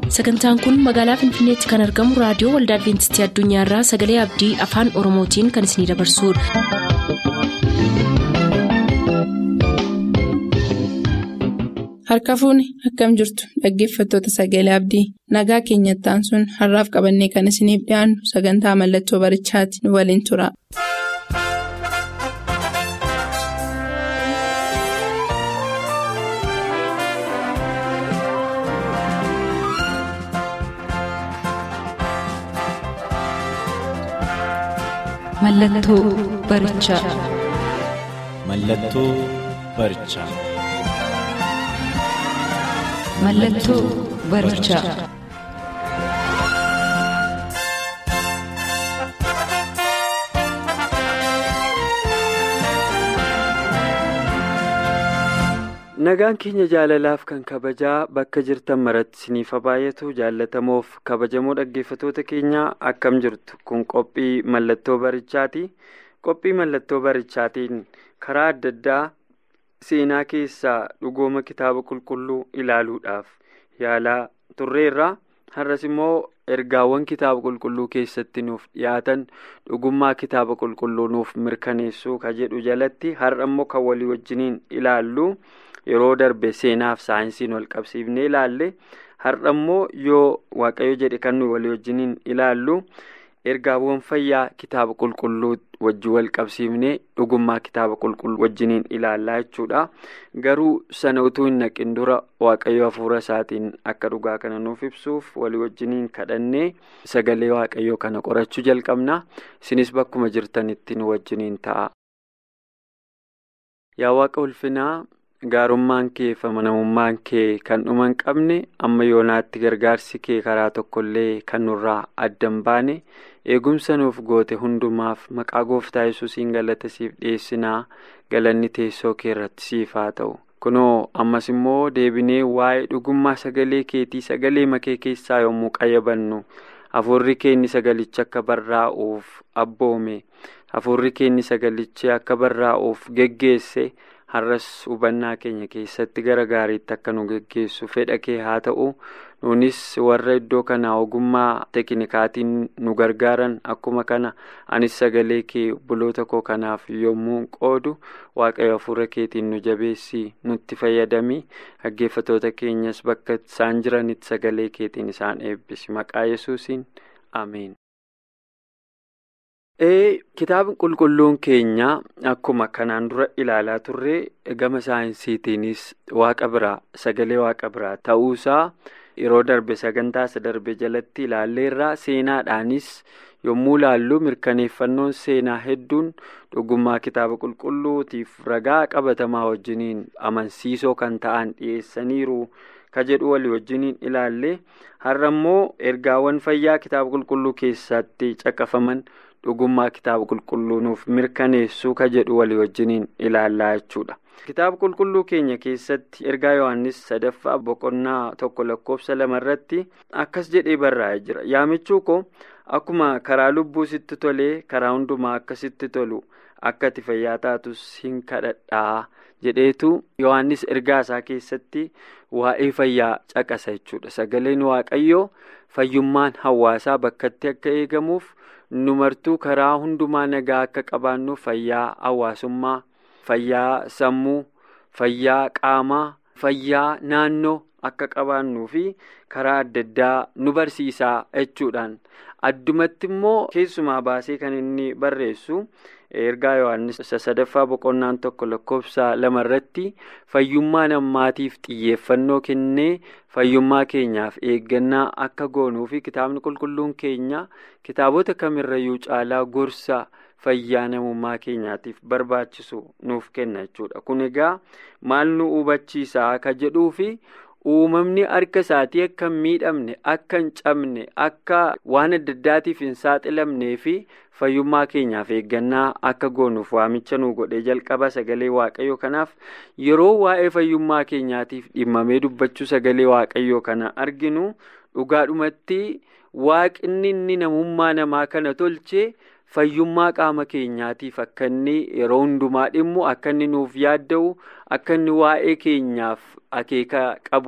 sagantaan kun magaalaa finfinneetti kan argamu raadiyoo waldaa adventistii addunyaarraa sagalee abdii afaan oromootiin kan isinidabarsudha. harka fuuni akkam jirtu dhaggeeffattoota sagalee abdii nagaa keenyattaan sun har'aaf qabannee kan isiniif dhiyaannu sagantaa mallattoo barichaati nu waliin tura. Mallattoo barichaa. Mallattoo barichaa. Mallattoo barichaa. Nagaan keenya jaalalaaf kan kabajaa bakka jirtan maratti isiniif baay'atu jaallatamoof kabajamoo dhaggeeffatoota keenyaa akkam jirtu kun qophii mallattoo barichaati. Qophii mallattoo barichaatiin karaa adda addaa seenaa keessaa dhugooma kitaaba qulqulluu ilaaluudhaaf yaalaa turreerra. Har'as immoo ergaawwan kitaaba qulqulluu keessatti nuuf dhiyaatan dhugummaa kitaaba qulqulluu nuuf mirkaneessuu ka jedhu jalatti har'a immoo kan walii wajjiniin ilaallu. Yeroo darbe seenaaf saayinsiin wal qabsiifnee ilaalle har'a immoo yoo waaqayyo jedhe kan nuyi walii wajjiniin ilaallu ergaawwan fayyaa kitaaba qulqulluu wajjin wal qabsiifnee dhugummaa kitaaba qulqulluu wajjiniin ilaallaa jechuudha. Garuu sana utuu hin naqin dura waaqayyo hafuura isaatiin akka dhugaa kana nuuf ibsuuf walii wajjiniin kadhannee sagalee waaqayyoo kana qorachuu jalqabna. Isinis bakkuma jirtanitti nu wajjiniin ta'a. Yaa waaqa ulfinaa. Gaarummaan kee fi amanamummaan kee kan dhuma hin qabne amma yoonaatti gargaarsi kee karaa tokkollee kan nurraa adda hin baane eegumsa nuuf goote hundumaaf maqaa gooftaa yesuusiin galata siif dhiyeessinaa galanni teessoo kee irratti siif haa ta'u. Kunoo ammas immoo deebinee waa'ee dhugummaa sagalee keetii sagalee makee keessaa yommuu qayyabannu hafuurri keenni sagalicha akka barraa'uuf abboome hafuurri keenni sagalicha akka barraa'uuf geggeesse. har'as hubannaa keenya keessatti gara gaariitti akka nu geggeessu fedha kee haa ta'u nunis warra iddoo kanaa ogummaa teeknikaatiin nu gargaaran akkuma kana anis sagalee kee buloota koo kanaaf yommuu qoodu waaqayyo hafuura keetiin nu jabeessi nutti fayyadami dhaggeeffatoota keenyas bakka isaan jiranitti sagalee keetiin isaan eebbisi maqaa yesuusiin ameen. Kitaabni qulqulluun keenya akkuma kanaan dura ilaalaa turre gama saayinsiitiinis waaqa biraa sagalee waaqa biraa ta'uusaa yeroo darbe sagantaa isa darbe jalatti ilaalleerraa seenaadhaanis yommuu ilaallu mirkaneeffannoon seenaa hedduun dhugummaa kitaaba qulqulluutiif ragaa qabatamaa wajjiniin amansiisoo kan ta'an dhiyeessaniiru ka jedhu walii wajjiniin ilaalle har'a immoo ergaawwan fayyaa kitaaba qulqulluu keessatti caqafaman. dhugummaa kitaaba qulqulluu nuuf mirkaneessuu ka jedhu walii wajjiniin ilaallaa jechuudha. kitaaba qulqulluu keenya keessatti ergaa yohannis sadaffaa boqonnaa tokko lakkoofsa lama irratti akkas jedhee barraa'ee jira yaamichuu koo akkuma karaa lubbuu sitti tolee karaa hundumaa akka sitti tolu akka ati fayyaa taatus hin kadhadhaa jedheetu yohannis ergaa isaa keessatti waa'ee fayyaa caqasa jechuudha sagaleen waaqayyoo fayyummaan hawaasaa bakkatti akka eegamuuf. numartuu karaa hundumaa nagaa akka qabaannu fayyaa hawaasummaa fayyaa sammuu fayyaa qaamaa fayyaa naannoo akka qabaannuu fi karaa adda addaa nu barsiisaa jechuudhaan addumatti immoo keessumaa baasee kan inni barreessu ergaa yohannis sadaffaa boqonnaan tokko lakkoofsa lama irratti fayyummaa namaatiif xiyyeeffannoo kennee fayyummaa keenyaaf eeggannaa akka goonuu fi kitaabni qulqulluun keenya kitaabota kamirrayyuu caalaa gorsa fayyaa namummaa keenyaatiif barbaachisu nuuf kenna jechuudha kun egaa maal nu hubachiisaa akka jedhuu fi uumamni harka isaatii akka hin miidhamne akka hin cabne akka waan adda addaatiif hin saaxilamnee fi fayyummaa keenyaaf eeggannaa akka goonuuf waamicha nu godhee jalqaba sagalee waaqayyoo kanaaf yeroo waa'ee fayyummaa keenyaatiif dhimmamee dubbachuu sagalee waaqayyoo kana arginu dhugaadhumatti waaqni inni namummaa namaa kana tolchee fayyummaa qaama keenyaatiif akka inni yeroo hundumaa dhimmu akka inni nuuf yaadda'u akka inni waa'ee keenyaaf akeeka qabu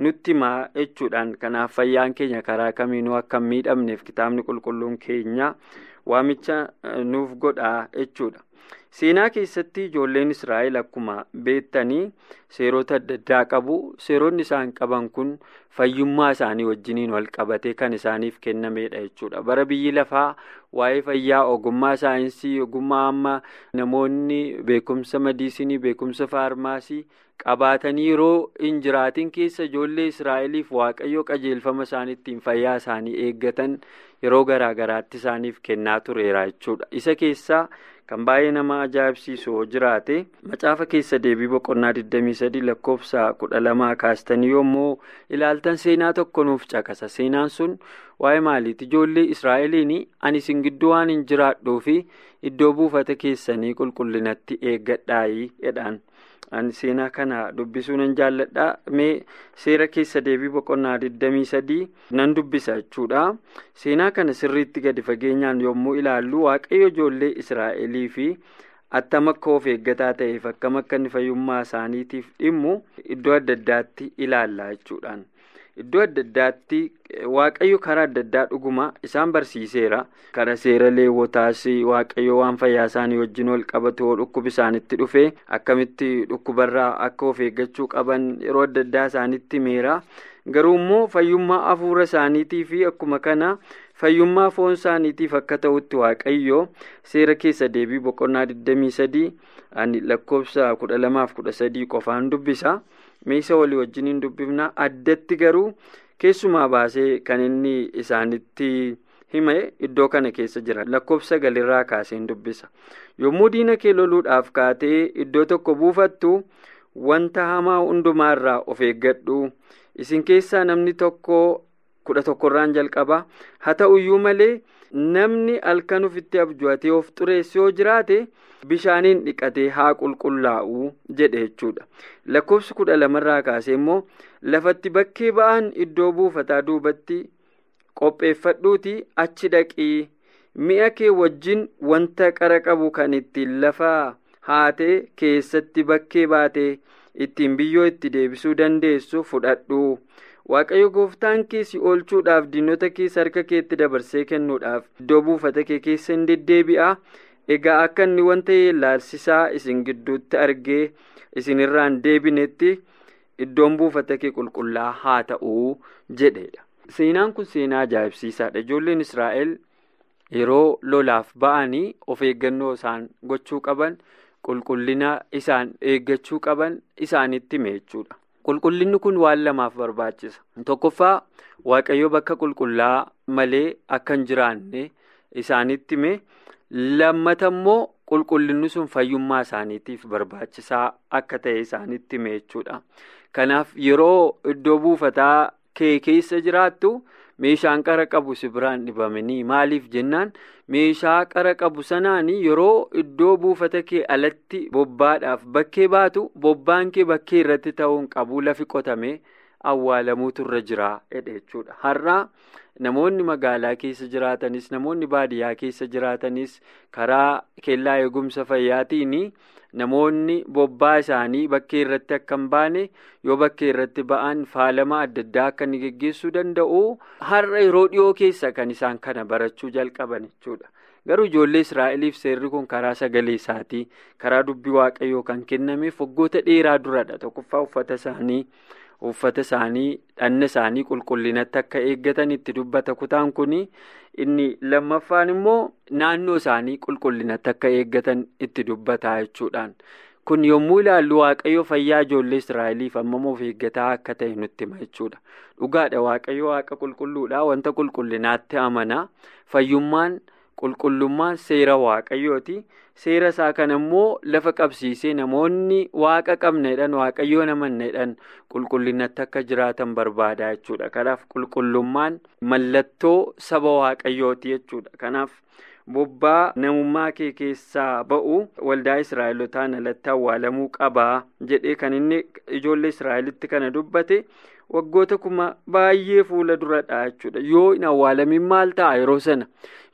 nutti himaa jechuudhaan kanaaf fayyaan keenya karaa kamiinuu akka hin miidhamneef kitaabni qulqulluun keenya waamicha nuuf godhaa jechuudha. Seenaa keessatti ijoolleen Israa'el akkuma beektanii seerota adda addaa qabu. Seeronni isaan qaban kun fayyummaa isaanii wajjiniin wal qabatee kan isaaniif kennamedha jechuudha. Bara biyyi lafaa waa'ee fayyaa ogummaa saayinsii, ogummaa amma namoonni beekumsa madiisinii, beekumsa faarmaasii qabaatanii yeroo hin jiraatin keessa ijoollee Israa'eliif waaqayyo qajeelfama isaaniittiin fayyaa isaanii eeggatan yeroo garaa garaatti isaaniif kennaa tureera jechuudha. Isa keessaa kan baay'ee nama ajaa'ibsiisu yoo jiraate macaafa keessa deebii boqonnaa 23 lakkoofsa 12 kaastanii yommuu ilaaltan seenaa tokko nuuf caqasa. Seenaan sun waa'ee maaliiti? Ijoollee Israa'eliin ani isin gidduu waan hin jiraadhuu fi iddoo buufata keessanii qulqullinatti eeggadhaayi jedhaan. Ani seenaa kana dubbisuu nan jaalladha. Mee seera keessa deebii boqonnaa 23 nan dubbisa jechuudha. Seenaa kana sirriitti gadi fageenyaan yommuu ilaallu waaqayyo ijoollee Israa'elii fi attam akka of eeggataa ta'eef akkam akka inni fayyummaa isaaniitiif dhimmu iddoo adda addaatti ilaalla jechuudhaan. Iddoo adda addaatti waaqayyo karaa adda addaa dhuguma isaan barsiiseera. Karaa seera leewwotaas waaqayyo waan fayyaa isaanii wajjin wal qabatu yoo dhukkubi isaanitti dhufe akkamitti dhukkubarraa akka of eeggachuu qaban yeroo adda addaa isaanitti himeera. Garuu immoo fayyummaa hafuura isaaniitii fi akkuma kana fayyummaa foon isaaniitiif akka ta'utti waaqayyo seera keessa deebii boqonnaa 23 ani lakkoofsa 12-13 qofaan dubbisa. Meeshaa walii wajjin hin dubbifna addatti garuu keessumaa baasee kan inni isaanitti hime iddoo kana keessa jira lakkoofsa galirraa kaasee hin dubbisa yommuu diina kee loluudhaaf kaatee iddoo tokko buufattu wanta hamaa hundumaarraa of eeggadhu isin keessaa namni tokko kudha tokkorraan jalqaba haa ta'uyyuu malee namni halkan ofitti abju'atee of xureesse yoo jiraate. bishaaniin dhiqatee haa qulqullaa'u jedhe jechuudha lakkoofsi kudha lamarraa kaasee immoo lafatti bakkee ba'an iddoo buufataa duubatti qopheeffadhuuti achi dhaqii mi'a kee wajjin wanta qara qabu kan ittiin lafa haatee keessatti bakkee baatee ittiin biyyoo itti deebisuu dandeessu fudhadhu waaqayyo gooftaan kee si oolchuudhaaf diinota keessa harka keetti dabarsee kennuudhaaf iddoo buufata kee keessa hin deddeebi'a. Egaa akka inni wanta ilaalchisaa isin gidduutti argee isinirraan deebinetti iddoon buufata kee qulqullaa haa ta'uu jedhedha. Seenaan kun seenaa ajaa'ibsiisaadha. Ijoolleen Israa'el yeroo lolaaf ba'anii of eeggannoo isaan gochuu qaban qulqullina isaan eeggachuu qaban isaanitti hime jechuudha. Qulqullinni kun waan lamaaf barbaachisa. Tokkoffaa Waaqayyo bakka qulqullaa malee akka hin jiraanne isaanitti hime. lammata immoo qulqullinni sun fayyummaa isaaniitiif barbaachisaa akka ta'e isaanitti hime jechuudha. Kanaaf yeroo iddoo buufataa kee keessa jiraattu meeshaan qara qabu si biraan dhibamanii maaliif jennaan meeshaa qara qabu sanaan yeroo iddoo buufata kee alatti bobbaadhaaf bakkee baatu bobbaan kee bakkee irratti ta'uun qabu lafi qotamee awwaalamuutu irra jira jechuudha. Har'aa namoonni magaalaa keessa jiraatanis namoonni baadiyyaa keessa jiraatanis karaa kellaa eegumsa fayyaatiin namoonni bobbaa isaanii bakkee irratti akka hin baane yoo bakkee irratti ba'an faalama adda addaa akka inni geggeessuu danda'u har'a yeroo dhiyoo keessa kan isaan kana barachuu jalqaban jechuudha. Garuu ijoollee Israa'eliif seerri kun karaa sagalee isaatii karaa dubbii waaqayyoo kan kennameef waggoota dheeraa duradha. Tokkoffaa uffata isaanii uffata isaanii dhanna isaanii qulqullinatti akka eeggatan itti dubbata kutaan kun inni lammaffaan immoo naannoo isaanii qulqullinatti akka eeggatan itti dubbata jechuudhaan. Kun yommuu ilaallu waaqayyo fayyaa ijoollee Israa'eliif hammam of eeggataa akka ta'e nutti hima jechuudha. Dhugaadha waaqayyo waaqa qulqulluudha wanta qulqullinaatti amana fayyummaan. Qulqullummaan seera waaqayyooti. Seera isaa kana immoo lafa qabsiisee namoonni waaqa qabneedhaan waaqayyoo namanneedhaan qulqullinatti akka jiraatan barbaada jechuudha. Kanaaf qulqullummaan mallattoo saba waaqayyooti jechuudha. Kanaaf bobbaa namummaa kee keessaa ba'u waldaa Israa'elotaan alatti awwaalamuu qabaa jedhee kan inni ijoollee Israa'elitti kana dubbate. waggoota kuma baay'ee fuula duradha jechuudha yoo hin awwaalamin maal ta'a yeroo sana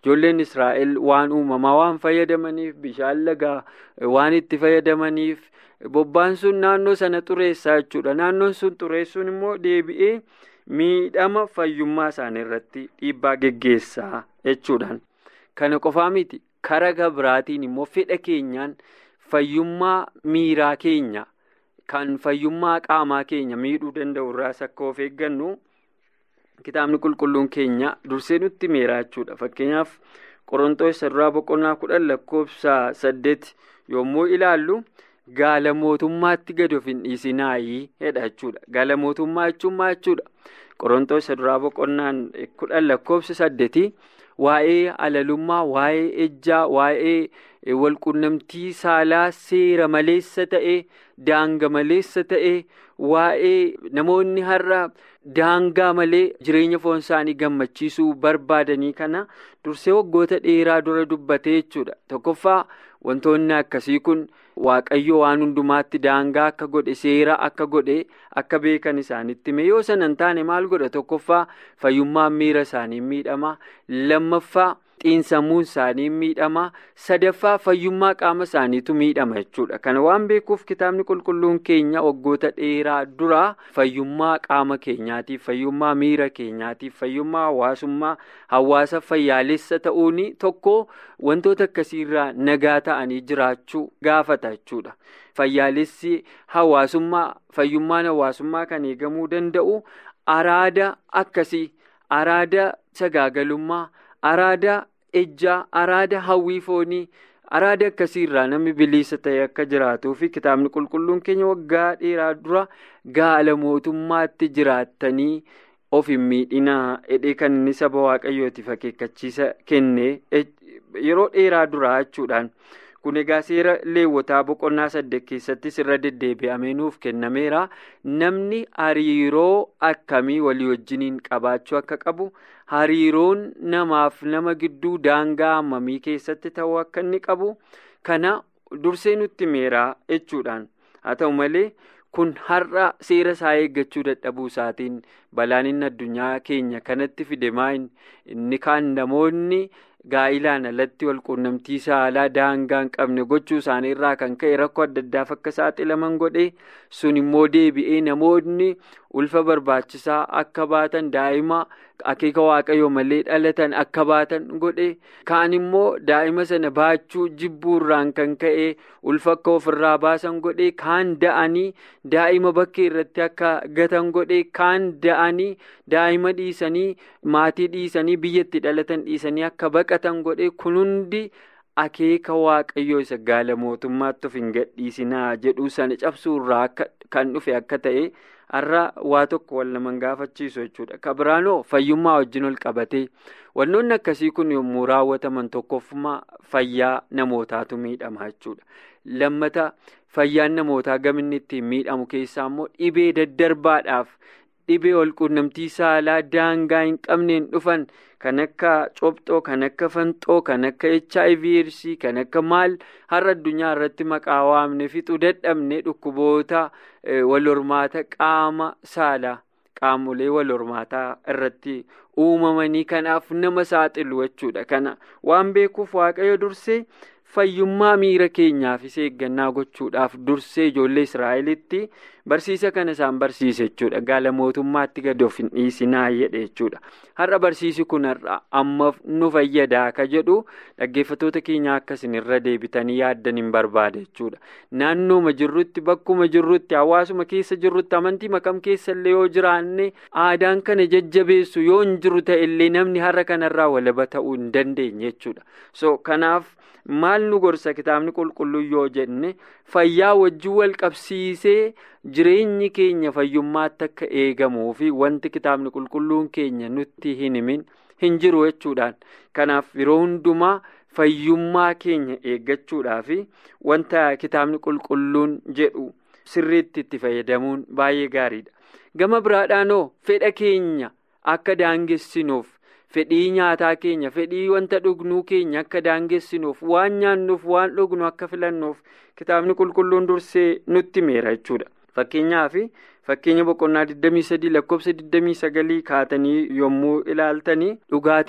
ijoolleen israa'el waan uumamaa waan fayyadamaniif bishaan lagaa waan itti fayyadamaniif bobbaan sun naannoo sana xureessaa jechuudha naannoon sun xureessuun immoo deebi'ee miidhama fayyummaa isaanii irratti dhiibbaa geggeessaa jechuudhaan kana qofaa miti karaa biraatiin immoo fedha keenyaan fayyummaa miiraa keenya kan fayyummaa qaamaa keenya miidhuu danda'u irraas akka of eeggannu. Kitaabni qulqulluun keenya dursee nutti meeraa jechuudha. Fakkeenyaaf Qorontoos duraa boqonnaa kudhan lakkoofsa saddeet yommuu ilaallu gaala mootummaatti gad of hin dhiisinaayii jedha jechuudha. Gaala mootummaa jechuun maal jechuudha? Qorontoos duraa boqonnaan kudhan lakkoofsa saddeetii waa'ee alalummaa, waa'ee ejjaa, waa'ee walqunnamtii saalaa seera maleessa ta'e, daanga maleessa ta'e, waa'ee namoonni har'a daangaa malee jireenya foon isaanii gammachiisuu barbaadanii kana dursee waggoota dheeraa dura dubbate jechuudha. Tokkoffaa wantoonni akkasii kun waaqayyo waan hundumaatti daangaa akka godhe seera akka godhe akka beekan isaanitti hime yoo sana hin taane maal godha tokkoffaa fayyummaan miira isaanii miidhama lammaffaa xiinsammuun isaanii miidhama sadaffaa fayyummaa qaama isaaniitu miidhama jechuudha kana waan beekuuf kitaabni qulqulluun keenya waggoota dheeraa duraa fayyummaa qaama keenyaatiif fayyummaa miira keenyaatiif fayyummaa hawaasummaa hawaasa fayyaalessa ta'uun tokko wantoota akkasiirraa nagaa ta'anii jiraachuu gaafata jechuudha. Fayyaalessi hawaasummaa fayyummaan hawaasummaa kan eegamuu danda'u araada akkasii araada sagaagalummaa. araada ejjaa araada hawwii foonii araada akkasiirraa namni bilisa ta'e akka jiraatuu fi kitaabni qulqulluun keenya waggaa dheeraa dura gaala mootummaatti jiraattanii of hin miidhinaa hidhee kan inni saba waaqayyootiif akeekkachiisa kenne yeroo dheeraa duraa jechuudhaan kun egaa seera leewwataa boqonnaa saddeet keessattis irra deddeebi'amee nuuf kennameera namni hariiroo akkamii walii wajjiniin qabaachuu akka qabu. hariiroon namaaf nama gidduu daangaa hammamii keessatti ta'uu akka inni qabu kana dursee nutti meeraa jechuudhaan haa ta'u malee kun har'a seera isaa eeggachuu dadhabuu isaatiin balaan inni addunyaa keenya kanatti fide maayin inni kaan namoonni gaa'ilaan alatti walquunnamtii saalaa daangaa hin qabne gochuu isaanii irraa kan ka'e rakkoo adda addaaf akka saaxilaman godhe sun immoo deebi'ee namoonni ulfa barbaachisaa akka baatan daa'ima akeeka waaqayyoo malee dhalatan akka baatan godhe kaan immoo daa'ima sana baachuu jibbuurraan kan ka'e ulfa akka ofirraa baasan godhe kaan da'anii daa'ima bakkee irratti akka gatan godhe kaan da'anii daa'ima dhiisanii maatii dhiisanii biyyatti dhalatan dhiisanii akka baqatan godhe kun hundi akeeka waaqayyoo isa gaala mootummaatti of hin gadhiisinaa jedhuu sana cabsuurraa kan dhufe akka ta'e. har'a waa tokko wal naman gaafachiisu jechuudha kabiraanoo fayyummaa wajjin ol qabatee wantoonni akkasii kun yommuu raawwataman tokkoffuma fayyaa namootaatu miidhama jechuudha lammata fayyaan namootaa gaminni ittiin miidhamu keessaa immoo dhibee daddarbaadhaaf dhibee walquunnamtii saalaa daangaa hin qabneen dhufan kan akka cobxoo kan akka fanxoo kan akka hiv eedsii kan akka maal har'a addunyaa irratti maqaa waamne fixuu dadhabne dhukkuboota wal hormaata qaama saalaa qaamolee wal hormaataa irratti uumamanii kanaaf nama saaxilu jechuudha kana waan beekuuf waaqayyo dursee. fayyummaa miira keenyaafis eeggannaa gochuudhaaf dursee ijoollee israa'elitti barsiisa kana isaan barsiise jechuudha gaala mootummaatti gad of hin dhiisinaa jedhe jechuudha har'a barsiisi kun har'a amma nu fayyadaa akka jedhu dhaggeeffattoota keenya akkasin irra deebitanii yaaddan hin barbaade jechuudha naannooma jirrutti bakkuma jirrutti hawaasuma keessa jirrutti amantii makam keessallee yoo jiraanne aadaan kana jajjabeessu yoo hin jiru ta'ellee namni har'a kanarraa walaba ta'uu hin dandeenye jechuudha so kanaaf. maal nu gorsa kitaabni qulqulluu yoo jenne fayyaa wajjin wal qabsiisee jireenyi keenya fayyummaatti akka eegamuu fi wanti kitaabni qulqulluun keenya nutti hin himin hin jiru jechuudhaan kanaaf yeroo hundumaa fayyummaa keenya eeggachuudhaa fi wanta kitaabni qulqulluun jedhu sirriitti itti fayyadamuun baay'ee gaariidha gama biraadhaanoo fedha keenya akka daangessinuuf. fedhii nyaataa keenya fedhii wanta dhugnuu keenya akka daangessinuuf waan nyaannuuf waan dhugnu akka filannuuf kitaabni qulqulluun dursee nutti meera jechuudha fakkeenyaaf fakkeenya boqonnaa 23 lakkoofsa 29 kaatanii yommuu ilaaltanii dhugaatii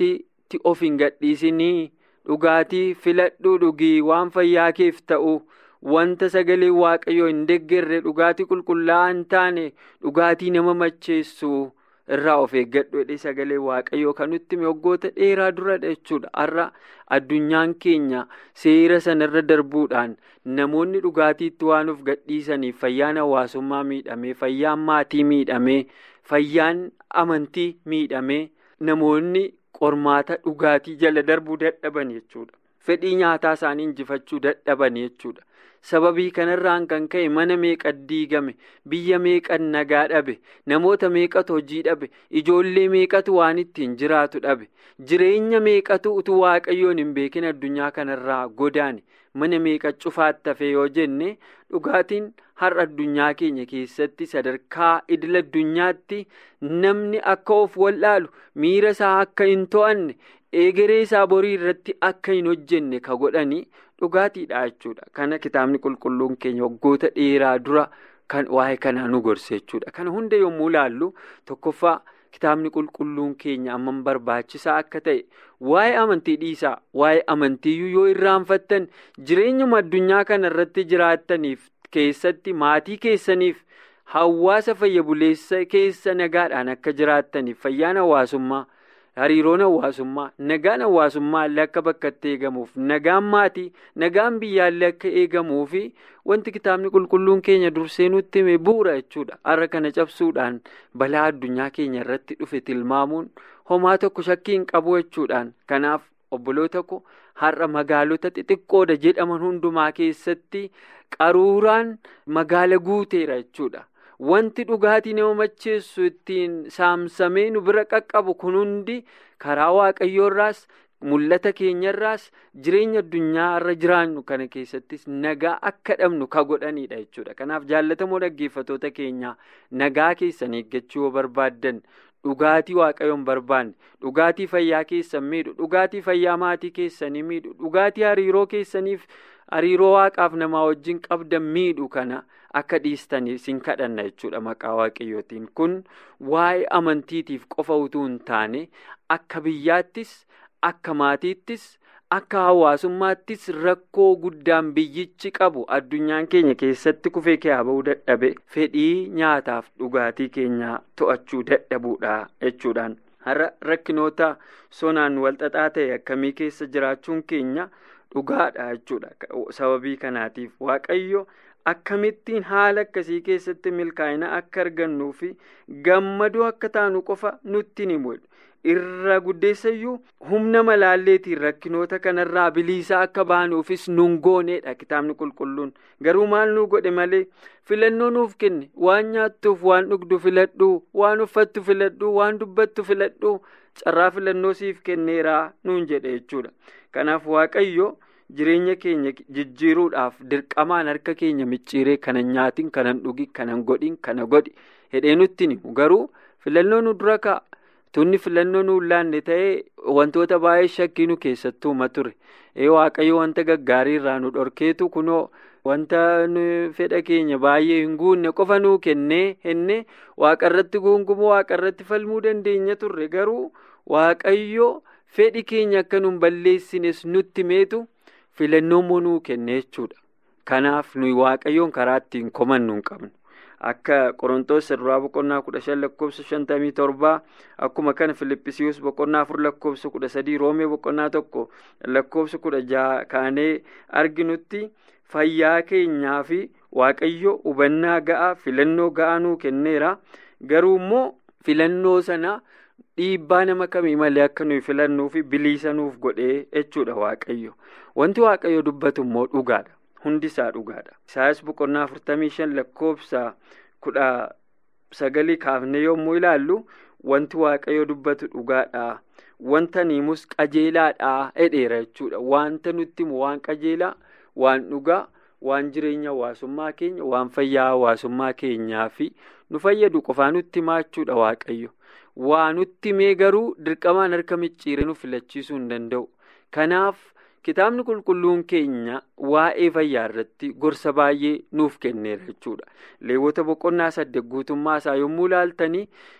dhugaatii of hin gadhiisinii dhugaatii filadhuu dhugii waan fayyaa keef ta'u wanta sagalee waaqayyoo hin deeggarre dhugaatii qulqullaa'aa hin taane dhugaatii nama macheessu irraa of eeggadhu jedhee sagalee waaqayyoo kan nutti waggoota dheeraa duradha jechuudha har'a addunyaan keenya seera sanarra darbuudhaan namoonni dhugaatiitti waan of gadhiisaniif fayyaan hawaasummaa miidhamee fayyaan maatii miidhamee fayyaan amantii miidhamee namoonni qormaata dhugaatii jala darbuu dadhaban jechuudha fedhii nyaataa isaanii injifachuu dadhaban jechuudha. sababii kanarraan kan ka'e mana meeqa diigame biyya meeqa nagaa dhabe namoota meeqatu hojii dhabe ijoollee meeqatu waan ittiin jiraatu dhabe jireenya meeqatu utuu waaqayyoon hin beekin addunyaa kanarraa godaane mana meeqa cufaatti hafe yoo jenne dhugaatiin har'a addunyaa keenya keessatti sadarkaa idil addunyaatti namni akka of wallaalu miira isaa akka hin to'anne eegeree isaa borii irratti akka hin hojjenne ka godhanii. dhugaatiidha jechuudha kana kitaabni qulqulluun keenya waggoota dheeraa dura kan waa'ee kanaa nu gorse jechuudha kana hunda yommuu ilaallu tokkoffaa kitaabni qulqulluun keenya amman barbaachisaa akka ta'e waa'ee amantii dhiisaa waa'ee amantiiyyuu yoo irraanfattan jireenyuma addunyaa kana irratti jiraattaniif keessatti maatii keessaniif hawaasa fayya buleessa keessa nagaadhaan akka jiraattaniif fayyaan hawaasummaa. hariiroon hawaasummaa nagaan hawaasummaa illee akka bakka itti eegamuuf nagaan maatii nagaan biyyaallee akka eegamuufi wanti kitaabni qulqulluun keenya dursee nutti hime bu'uura jechuudha har'a kana cabsuudhaan balaa addunyaa keenya irratti dhufe tilmaamuun homaa tokko shakkii hin qabu jechuudhaan kanaaf obboloota ko har'a magaalota xixiqqoodha jedhaman hundumaa keessatti qaruuraan magaala guuteera jechuudha. Wanti dhugaatii nama macheessu ittiin saamsamee nu bira qaqqabu kun hundi karaa waaqayyoorraas mul'ata keenyarraas jireenya addunyaa irra jiraannu kana keessattis nagaa akka dhabnu ka godhanidha jechuudha. Kanaaf jaallatamoo dhaggeeffatoota keenyaa nagaa keessan eeggachuu yoo barbaaddan dhugaatii waaqayyoon barbaanne dhugaatii fayyaa keessan miidhu dhugaatii fayyaa maatii keessanii miidhu dhugaatii hariiroo keessaniif hariiroo waaqaaf namaa wajjin qabdan miidhu kana. Akka dhiistanii sin kadhanna jechuudha maqaa waaqayyootiin kun waa'ee amantiitiif qofa utuu hin taane akka biyyaattis akka maatiittis akka hawaasummaattis rakkoo guddaan biyyichi qabu addunyaan keenya keessatti kufee kee ba'uu dadhabe fedhii nyaataaf dhugaatii keenyaa to'achuu dadhabuudha jechuudhaan har'a rakkinoota sonaan walxaxaa ta'e akkamii keessa jiraachuun keenya dhugaadha jechuudha sababii kanaatiif waaqayyo. Akkamittiin haala akkasii keessatti milkaa'ina akka argannuu fi gammadoo akka taanu qofa nutti ni mul'u. Irra guddeessayyuu humna malaalleetiin rakkinoota kanarraa biliisaa akka baanuufis nun gooneedha kitaabni qulqulluun. Garuu maal nu godhe malee filannoo nuuf kenne waan nyaattuuf waan dhugdu filadhuu waan uffattu filadhuu waan dubbattu filadhuu carraa filannoo siif kenneeraa nuun jedhe jechuudha. Kanaaf waaqayyo. Jireenya keenya jijjiiruudhaaf dirqamaan harka keenya micciiree kanan nyaatiin kanan dhugi kanan godhin kana godhi hedhee nutti himu garuu filannoo nu dura ka'a tunni filannoo nu laanne ta'ee wantoota baay'ee shakkii nu keessattuuma ture waaqayyo wanta gaggaarii irraa nu dhorkeetu kunoo wanta fedha keenya baay'ee hin guunne qofa nuu kennee henne waaqarratti guungumoo waaqarratti falmuu dandeenya turre garuu waaqayyo fedhi keenya akka nu balleessines nutti meetu. filannoo nuu kenne jechuudha kanaaf nuyi waaqayyoon karaa ittiin komannu hin qabnu akka qorontoos irraa boqonnaa kudha shan lakkoofsa shantamii torbaa akkuma kana filippisiiyus boqonnaa afur lakkoofsa kudha sadii roomee boqonnaa tokko lakkoofsa kudha jaha kaanee arginutti fayyaa keenyaa fi waaqayyo hubannaa ga'aa filannoo ga'aa nuu kenneera garuu immoo filannoo sana. Dhiibbaa nama kamii malee akka nuyi filannuu fi biliisa nuuf godhee jechuudha waaqayyo. Wanti waaqayyo dubbatu immoo dhugaadha. Hundi isaa dhugaadha. Isaayyaas boqonnaa afurtamii shan lakkoofsa kudha sagalii kaafnee yommuu ilaallu wanti waaqayyo dubbatu dhugaadha. Wanta niimus qajeelaadha jedheera jechuudha. Wanta nutti himu waan qajeelaa, waan dhugaa, waan jireenya hawaasummaa keenya, waan fayyaa hawaasummaa keenyaa fi nu fayyadu qofaa nutti himaa jechuudha waaqayyo. Waa nutti himee garuu dirqamaan harka micciiree nu filachiisuu hin danda'u. Kanaaf kitaabni qulqulluun keenya waa'ee fayyaa irratti gorsa baay'ee nuuf kenneera jechuudha. Leewwota boqonnaa saddeet guutummaa isaa yommuu ilaaltanii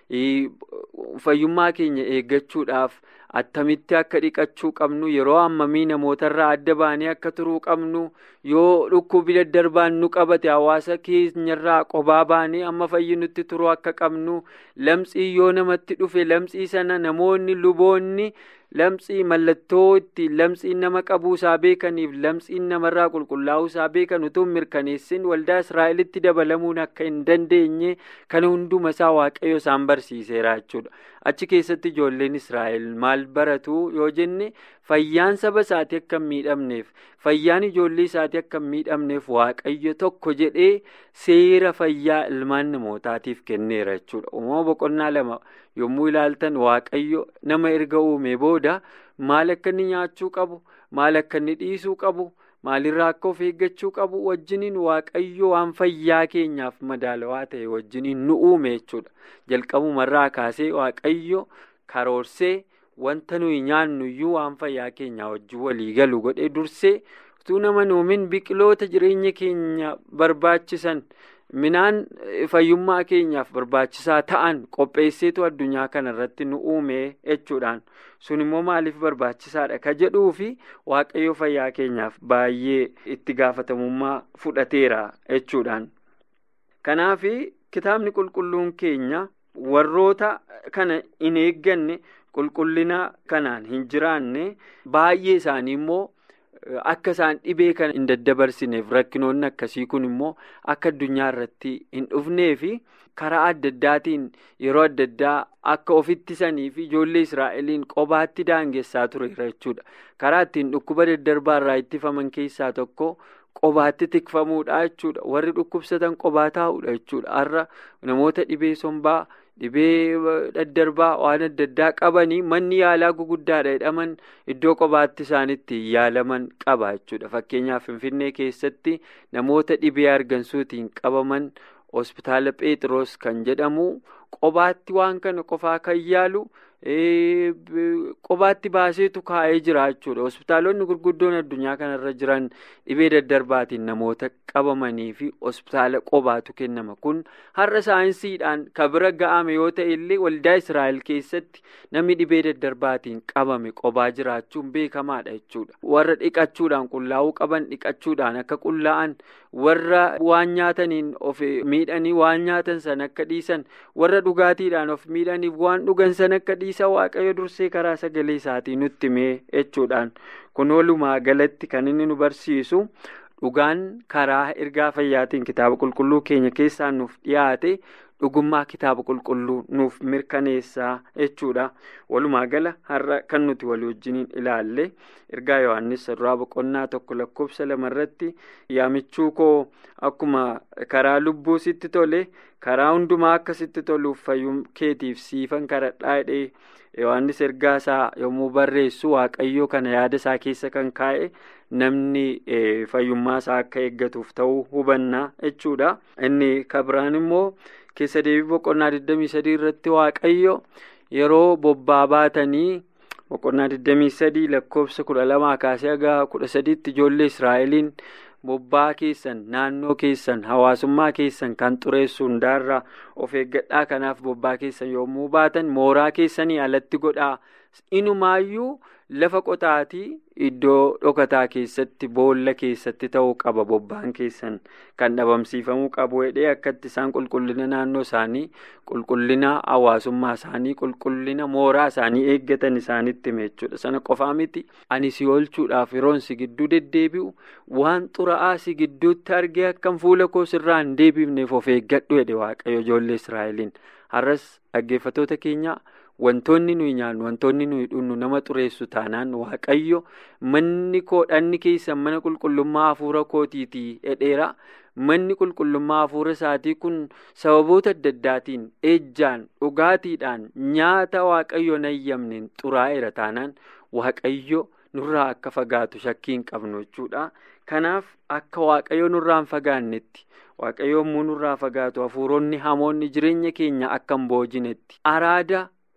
fayyummaa keenya eeggachuudhaaf attamitti akka dhiqachuu qabnu yeroo hammamii namootarraa adda baanee akka turuu qabnu yoo dhukkubi daddarbaan nu qabate hawaasa keenyarraa qobaa baanee amma fayyinutti turuu akka qabnu lamxii yoo namatti dhufe lamxii sana namoonni luboonni. Lamxii mallattoo ittiin lamxiin nama qabuusaa beekaniif lamxiin namarraa qulqullaa'uusaa beekan utuu mirkaneessin waldaa Israa'elitti dabalamuun akka hin dandeenye kana hunduma isaa waaqayyo isaan barsiiseera jechuudha. Achi keessatti ijoolleen Israa'el maal baratu yoo jenne fayyaan saba isaatii akka hin miidhamneef fayyaan ijoollee isaatii akka hin miidhamneef waaqayyo tokko jedhee seera fayyaa ilmaan namootaatiif kenneera jechuudha. Uumama boqonnaa lama yommuu ilaaltan waaqayyo nama erga uume booda maal akka inni nyaachuu qabu maal akka inni dhiisuu qabu maalirraa akka of eeggachuu qabu wajjiniin waaqayyo waan fayyaa keenyaaf madaalawaa ta'e wajjiniin nu uume jechuudha. Jalqabumarraa kaasee waaqayyo karoorsee wanta nuyi nyaannu iyyuu waan fayyaa keenyaa wajjin walii galu godhee dursee utuu nama nuumin biqiloota jireenya keenya barbaachisan. Minaan fayyummaa keenyaaf barbaachisaa ta'an qopheesseetu addunyaa kana irratti nu uume jechuudhaan sun immoo maaliif barbaachisaadha ka jedhuu fi waaqayyo fayyaa keenyaaf baay'ee itti gaafatamummaa fudhateera jechuudhaan. Kanaaf kitaabni qulqulluun keenya warroota kana hin eegganne qulqullina kanaan hin jiraanne baay'ee isaanii immoo. Akka isaan dhibee kana hin daddabarsineef rakkinoonni akkasii kun immoo akka addunyaa irratti hin dhufnee fi karaa adda addaatiin yeroo adda addaa akka of ittisanii fi ijoollee Israa'eliin qobaatti daangessaa tureera jechuudha. Karaa ittiin dhukkuba daddarbaa irraa ittifaman keessaa tokko qobaatti tikfamuudha jechuudha. Warri dhukkubsatan qobaa taa'uudha jechuudha. Har'a namoota dhibee sombaa. Dhibee daddarbaa waan adda addaa qabanii manni yaalaa guguddaadha jedhaman iddoo qobaatti isaanitti yaalaman qaba jechuudha. Fakkeenyaaf Finfinnee keessatti namoota dhibee argansuutiin qabaman hospitaala Pheexiroos kan jedhamu qobaatti waan kana qofaa kan yaalu qobaatti baaseetu kaa'ee jira jechuudha. Hospitaalonni gurguddoon addunyaa kanarra jiran dhibee daddarbaatiin namoota qabamanii fi hospitaala qobaatu kennama. Kun har'a saayinsiidhaan kan bira ga'ame yoo ta'e illee waldaa Israa'el keessatti namni dhibee daddarbaatiin qabame qobaa jiraachuun beekamaadha jechuudha. Warra dhiqachuudhaan qullaa'uu qaban dhiqachuudhaan akka qullaa'an warra waan nyaataniin of miidhanii waan nyaatan sana akka dhiisan warra dhugaatiidhaan of miidhaniif waan dhugan sana akka dhiisan waaqayyo dursee karaa sagalee isaatii nutti himee jechuudhaan kun walumaa galatti kan inni nu barsiisu dhugaan karaa ergaa fayyaatiin kitaaba qulqulluu keenya keessaa nuuf dhiyaate dhugummaa kitaaba qulqulluu nuuf mirkaneessaa jechuudha walumaa gala har'a kan nuti walii wajjiniin ilaalle ergaa yohannis duraa boqonnaa tokko lakkoofsa lamarratti yaamichuu koo akkuma karaa lubbuu sitti tole karaa hundumaa akka sitti toluuf fayyum keetiif siifan kadhadhaa jedhee yohannis ergaa isaa yommuu barreessu waaqayyoo kana yaada isaa keessa kan kaa'e namni fayyummaa isaa akka eeggatuuf ta'uu hubannaa jechuudha inni kabiraan immoo. keessa deebii boqonnaa 23 irratti waaqayyo yeroo bobbaa baatanii boqonnaa 23 lakkoofsa 12 kaasee haga 13tti ijoollee israa'eliin bobbaa keessan naannoo keessan hawaasummaa keessan kan xureessu hundaarraa of eeggadhaa kanaaf bobbaa keessan yommuu baatan mooraa keessanii alatti godhaa inumaayyuu lafa qotaatii iddoo dhokataa keessatti boolla keessatti ta'uu qaba bobbaan keessan kan dhabamsiifamuu qabu jedhee akkatti isaan qulqullina naannoo isaanii qulqullina hawaasummaa isaanii qulqullina mooraa isaanii eeggatan isaanitti hime jechuudha sana qofaa miti ani si oolchuudhaaf yeroon si gidduu deddeebi'u waan xuraa'aa si gidduutti argee akkam fuula koo sirraa hin deebifneef of eeggadhu jedhe waaqayyo ijoollee israa'eliin har'as dhaggeeffatoota keenyaa. Wantoonni nuyi nyaannu wantoonni nuyi dhunnu nama xureessu taanaan waaqayyo manni koo dhanni keessan mana qulqullummaa hafuura kootiitii jedheera manni qulqullummaa hafuura isaatii kun sababoota adda addaatiin ejjaan dhugaatiidhaan nyaata waaqayyo nayyamneen xuraa'eera taanaan waaqayyo nurraa akka fagaatu shakkii hin qabnu jechuudha. Kanaaf akka waaqayyo nurraa hin fagaannetti waaqayyo yommuu nurraa fagaatu hafuuronni hamoonni jireenya keenya akka hin boojinetti araada.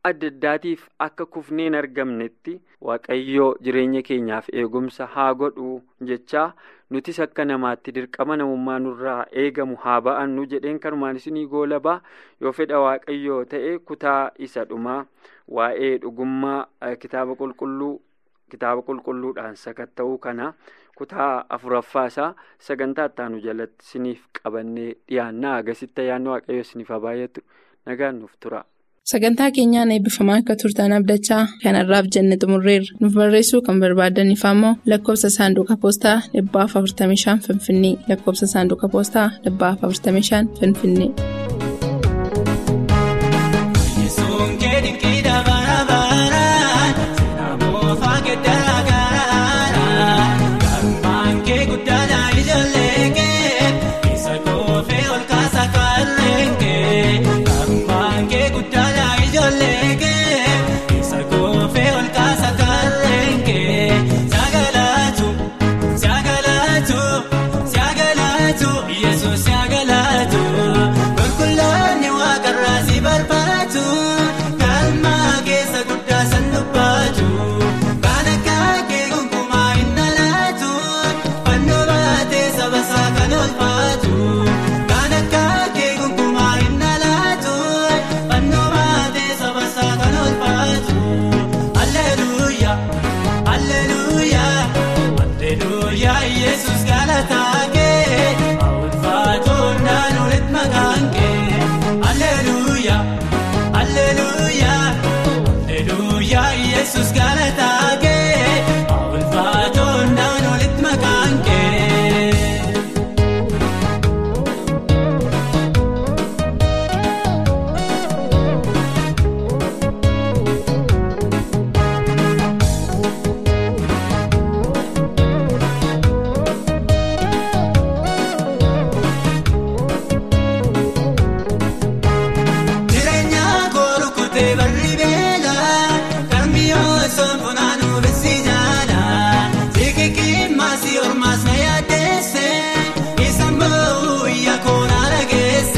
adda addaatiif akka kufnee hin argamnetti waaqayyoo jireenya keenyaaf eegumsa haa godhu jechaa nutis akka namaatti dirqama namummaa nurraa eegamu haa ba'annu jedheen kanumaan isinii goolabaa yoo fedha waaqayyoo ta'e kutaa isa dhumaa waa'ee dhugummaa kitaaba qulqulluu kitaaba qulqulluudhaan sakatta'uu kana kutaa afuraffaasaa sagantaa ittaanu jalatti isiniif qabannee dhiyaannaa agasitti ayyaanni waaqayyoo isiniif haa baay'atu nagaan nuuf tura. Sagantaa keenyaan eebbifamaa akka turtan abdachaa kanarraaf jenne xumurreerra nuuf barreessuu kan barbaadaniif ammoo lakkoofsa saanduqa poostaa dhibbaaf 45 finfinnee lakkoofsa saanduqa poostaa dhibbaaf 45 finfinnee.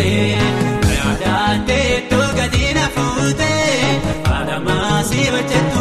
Adda adda iddoo gadi na fuute haadha maasii hojjete.